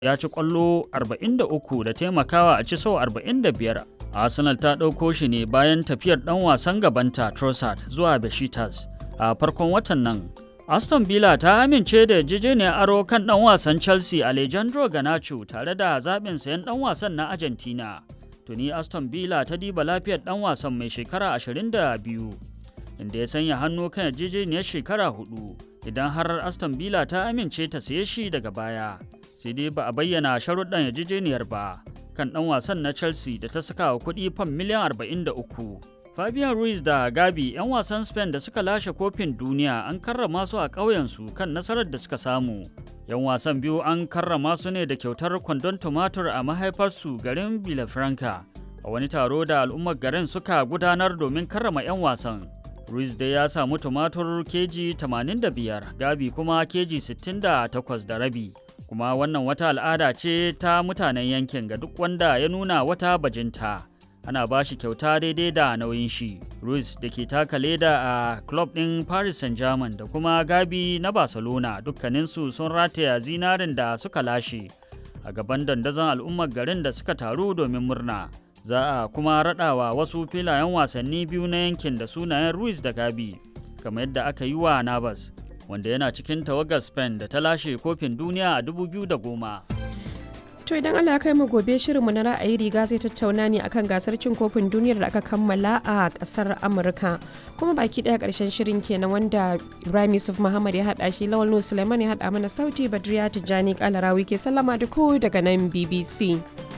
ya ci ƙwallo 43 da taimakawa a ci sau 45. Arsenal ta ɗauko shi ne bayan tafiyar ɗan wasan gabanta Trossard zuwa Besiktas a farkon watan nan. Aston Villa ta amince da yarjejeniyar aro kan ɗan wasan Chelsea Alejandro Garnacho tare da zaɓin sayan ɗan wasan na Argentina. Tuni Aston Villa ta diba lafiyar ɗan wasan mai shekara 22 inda ya sanya hannu kan yarjejeniyar shekara hudu idan har Aston Villa ta amince ta saye shi daga baya. Sai dai ba a bayyana sharuɗan yarjejeniyar ba kan ɗan wasan na Chelsea da ta saka wa kuɗi fam miliyan 43. Fabian Ruiz da Gabi 'yan wasan Spain da suka lashe kofin duniya an karrama su a ƙauyensu kan nasarar da suka samu. 'Yan wasan biyu an karrama su ne da kyautar kwandon tumatur a mahaifarsu garin Villafranca a wani taro da al'ummar garin suka gudanar domin karrama 'yan wasan. Ruiz dai ya samu tumatur keji 85, Gabi kuma keji 68 da rabi. Kuma wannan wata al'ada ce ta mutanen yankin ga duk wanda ya nuna wata bajinta. ana ba shi kyauta daidai da nauyin shi. Ruiz da ke taka leda a club ɗin Paris Saint-Germain da kuma Gabi na Barcelona dukkaninsu sun rataya zinarin da suka lashe a gaban dandazon al'ummar garin da suka taru domin murna. Za a kuma raɗawa wasu filayen wasanni biyu na yankin da sunayen Ruiz da Gabi, kamar yadda aka yi wa Navas, wanda yana cikin tawagar Spain da ta lashe kofin duniya a 2010. To idan Allah kai mu gobe shirinmu na ra'ayi riga zai tattauna ne akan gasar cin kofin duniyar da aka kammala a kasar Amurka. Kuma baki daya karshen shirin kenan wanda Ibrahim Yusuf Muhammad ya hada shi Lawal Nuhu Suleiman ya hada mana sauti Badriya Tijjani Kalarawi ke sallama da ku daga nan BBC.